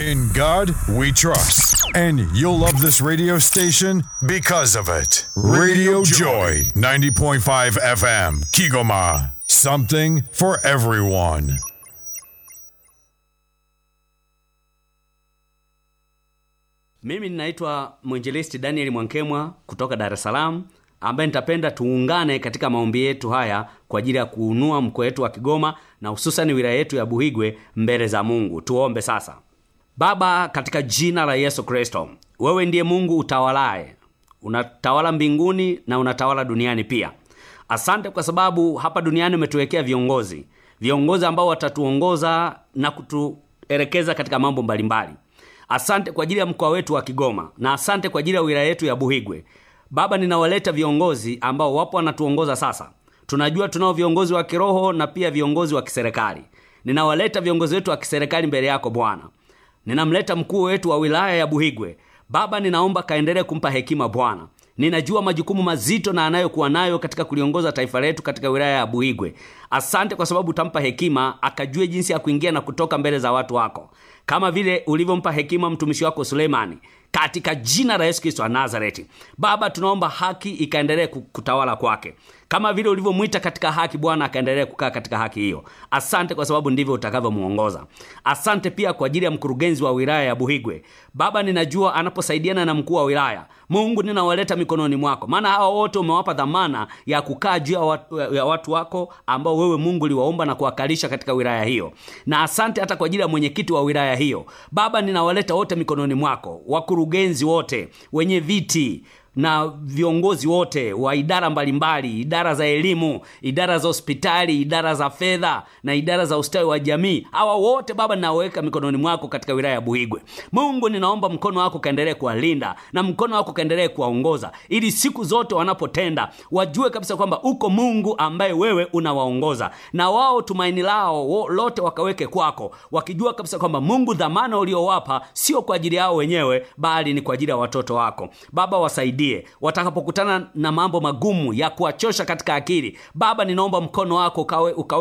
In God we trust. And you'll love this radio station because of it. Radio Joy, 90.5 FM, Kigoma. Something for everyone. Mimi ninaitwa mwinjilisti Daniel Mwankemwa kutoka Dar es Salaam, ambaye nitapenda tuungane katika maombi yetu haya kwa ajili ya kuunua mkoa wetu wa Kigoma na hususani wilaya yetu ya Buhigwe mbele za Mungu. Tuombe sasa. Baba, katika jina la Yesu Kristo, wewe ndiye Mungu utawalaye, unatawala mbinguni na unatawala duniani pia. Asante kwa sababu hapa duniani umetuwekea viongozi, viongozi ambao watatuongoza na kutuelekeza katika mambo mbalimbali. Asante kwa ajili ya mkoa wetu wa Kigoma na asante kwa ajili ya wilaya yetu ya Buhigwe. Baba, ninawaleta viongozi ambao wapo wanatuongoza sasa. Tunajua tunao viongozi wa kiroho na pia viongozi wa kiserikali. Ninawaleta viongozi wetu wa kiserikali mbele yako Bwana. Ninamleta mkuu wetu wa wilaya ya Buhigwe. Baba, ninaomba kaendelee kumpa hekima Bwana. Ninajua majukumu mazito na anayokuwa nayo katika kuliongoza taifa letu katika wilaya ya Buhigwe. Asante kwa sababu utampa hekima akajue jinsi ya kuingia na kutoka mbele za watu wako, kama vile ulivyompa hekima mtumishi wako Suleimani, katika jina la Yesu Kristo wa Nazareti. Baba, tunaomba haki ikaendelee kutawala kwake, kama vile ulivyomwita katika haki. Bwana akaendelee kukaa katika haki hiyo. Asante kwa sababu ndivyo utakavyomuongoza. Asante pia kwa ajili ya mkurugenzi wa wilaya ya Buhigwe. Baba, ninajua anaposaidiana na mkuu wa wilaya, Mungu ninawaleta mikononi mwako, maana hawa wote umewapa dhamana ya kukaa juu ya watu, ya watu wako ambao wewe Mungu uliwaumba na kuwakalisha katika wilaya hiyo. Na asante hata kwa ajili ya mwenyekiti wa wilaya hiyo. Baba, ninawaleta wote mikononi mwako, wakurugenzi wote, wenye viti na viongozi wote wa idara mbalimbali, idara za elimu, idara za hospitali, idara za fedha na idara za ustawi wa jamii. Hawa wote Baba, ninaweka mikononi mwako katika wilaya ya Buhigwe. Mungu, ninaomba mkono wako kaendelee kuwalinda na mkono wako kaendelee kuwaongoza, ili siku zote wanapotenda wajue kabisa kwamba uko Mungu ambaye wewe unawaongoza, na wao tumaini lao lote wakaweke kwako, wakijua kabisa kwamba Mungu, dhamana uliowapa sio kwa ajili yao wenyewe, bali ni kwa ajili ya watoto wako. Baba, wasaidie watakapokutana na mambo magumu ya kuwachosha katika akili. Baba, ninaomba mkono wako ukawe, ukawe